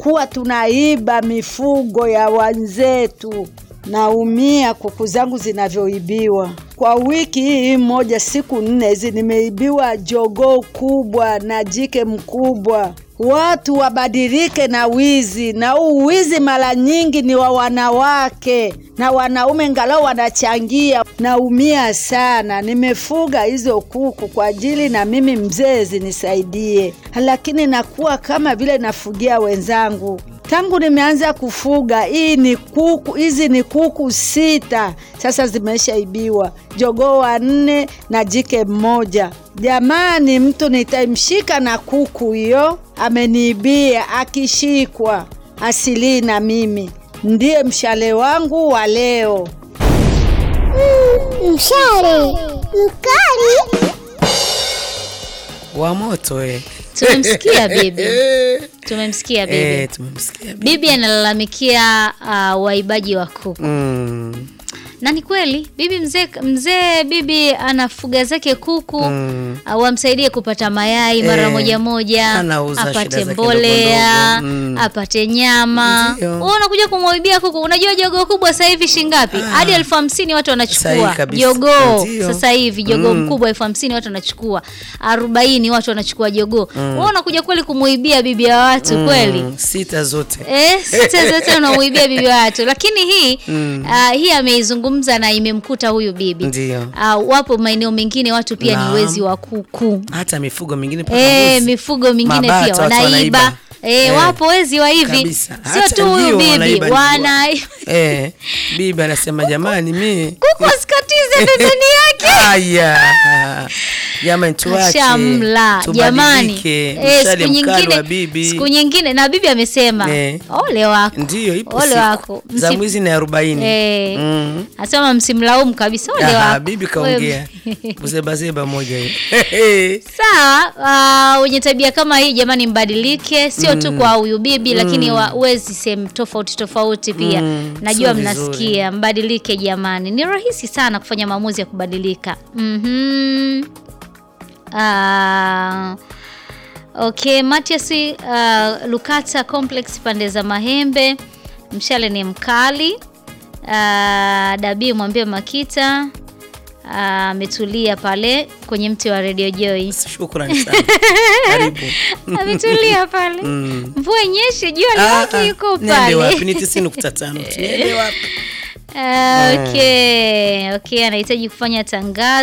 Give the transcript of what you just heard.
tunakuwa tunaiba mifugo ya wenzetu. Naumia kuku zangu zinavyoibiwa. Kwa wiki hii moja, siku nne hizi nimeibiwa jogoo kubwa na jike mkubwa. Watu wabadilike na wizi, na huu wizi mara nyingi ni wa wanawake na wanaume, ngalau wanachangia. Naumia sana. Nimefuga hizo kuku kwa ajili na mimi mzee zinisaidie, lakini nakuwa kama vile nafugia wenzangu. Tangu nimeanza kufuga hii ni kuku, hizi ni kuku sita sasa zimeshaibiwa, jogoo wanne na jike mmoja. Jamani, mtu nitamshika na kuku hiyo ameniibia. Akishikwa asilii na mimi, ndiye mshale wangu wa leo. Mshale mkali wa moto eh. Tumemsikia bibi, tumemsikia bibi. Eh, tumemsikia bibi. Bibi analalamikia uh, waibaji wa kuku Mm, na ni kweli bibi mzee mzee bibi anafuga zake kuku mm. uh, wamsaidie kupata mayai mara Eh, moja moja, anauza shida apate zake mbolea ndogo ndogo. Mm. apate nyama. Ndio. Wewe unakuja kumwaibia kuku. Unajua jogoo kubwa sasa hivi shingapi? Hadi elfu hamsini watu wanachukua Sahihi kabisa. jogoo. Ndio. Sasa hivi jogoo Mm. mkubwa elfu hamsini watu wanachukua, arobaini watu wanachukua jogoo. Wewe unakuja kweli kumuibia bibi ya watu kweli? Mm, sita zote Eh, sita zote unamuibia bibi wa watu, lakini hii Mm. ah, hii ameizungumza na imemkuta huyu bibi. ndio Ah, wapo maeneo mengine watu pia Naam. ni wezi wa kuku. hata mifugo mingine mpaka Eh, mbuzi. mifugo mingine Mabata pia watu wanaiba. wanaiba. Eh, Eh, wapo wezi wa hivi. kabisa. Sio Hata tu huyu ndio bibi, wanaiba ndio. wana eh, bibi anasema jamani mi kuku asikatize pembeni yake. aya jamani tuache Shamla jamani, tubadilike. Eh, Mshale siku mkali wa nyingine bibi siku nyingine na bibi amesema Eh. ole wako ndio ipo ole siku wako za Msi- mwizi na arobaini Eh. Mm. Asema msimlaumu kabisa, ole Aha, wako bibi kaongea Wewe- buzebazeba moja hiyo Sawa, ah, wenye tabia kama hii jamani, mbadilike, sio tu kwa huyu bibi, lakini wa- wezi sehemu tofauti tofauti pia. Mm, Najua sio vizuri. mnasikia, mbadilike jamani, ni rahisi sana kufanya maamuzi ya kubadilika. Mhm. Ah, okay, Matias uh, Lukata Complex pande za Mahembe, mshale ni mkali. Uh, Dabii mwambie Makita ah, ametulia pale kwenye mti wa Radio Joy. shukrani sana karibu ametulia pale Mm. mvua inyeshe jua Ah, liwake ah, yuko niende wapi pale ni tisini nukta tano niende wapi Ah, okay okay anahitaji kufanya tangazo